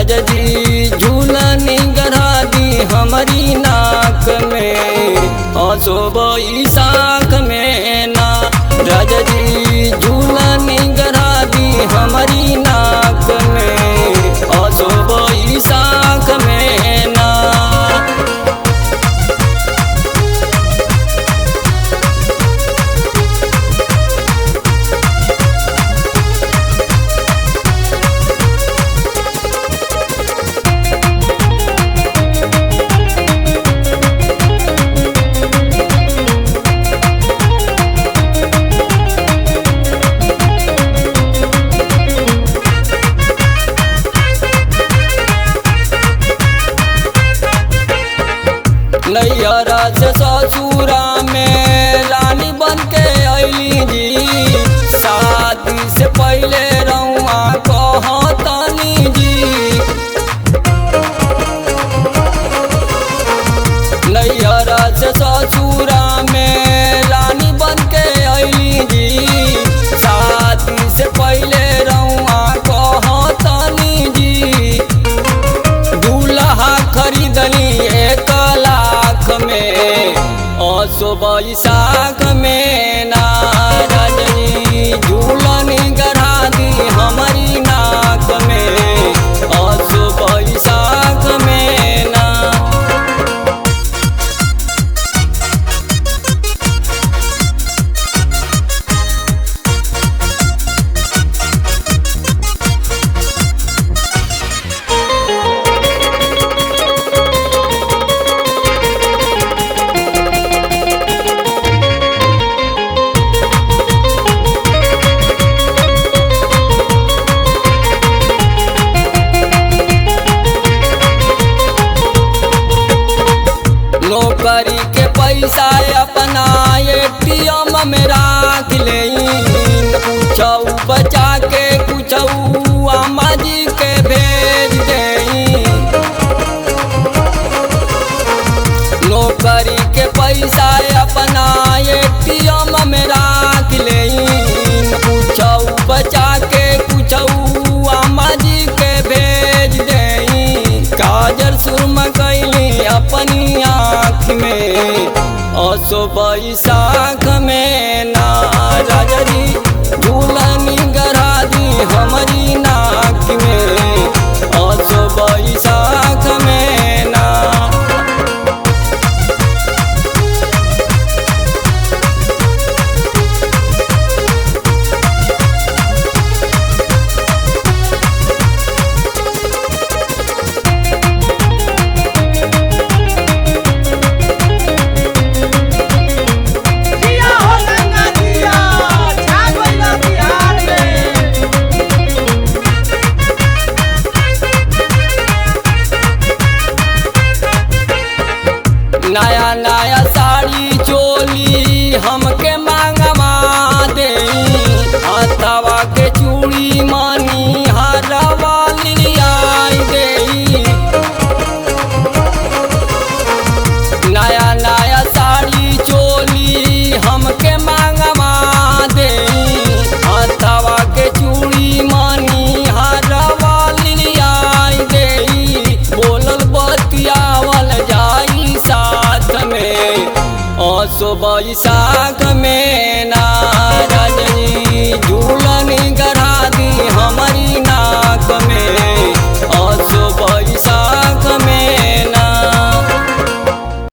राजा जी झूलनी गढ़ा दी हमारी नाक में असो बैसाख में ना राजा जी झूलनी गढ़ा दी हमारी नाक में असो बैसाख में ना नैहरा से ससुरा में रानी बन के अली जी शादी से पहले रउआ कहतनी जी नैहरा से ससुरा में रानी बन के अली जी शादी से पहले रउआ कहतनी जी दूल्हा खरीदनी एक लाख में असो बैसाख में ना रजनी झूलनी गढ़ा दी हमारी नाक में असो बैसाख में ना नौकरी के पैसा अपना एटीएम में राख ले कुछ बचा के कुछ अम्मा जी के भेज दे नौकरी के पैसा अपना एटीएम में राख ले कुछ बचा के कुछ अम्मा जी के भेज दे काजर सुरमा कैली अपनी आँख में असो बैसाख में ना राजा जी झूलनी गढ़ा दी हमारी नाक में असो बैसाख में ना जिया हो गंगा जिया छा गइल बिहार में नया नया साड़ी चोली हमके मांगवा दे हथवा के चूड़ी मानी हरवा लियाई दे नया नया साड़ी चोली हमके मांगवा दे हथवा के चूड़ी मानी हरवा लियाई दे बोलल बतियावल जाई साथ में असो बैसाख में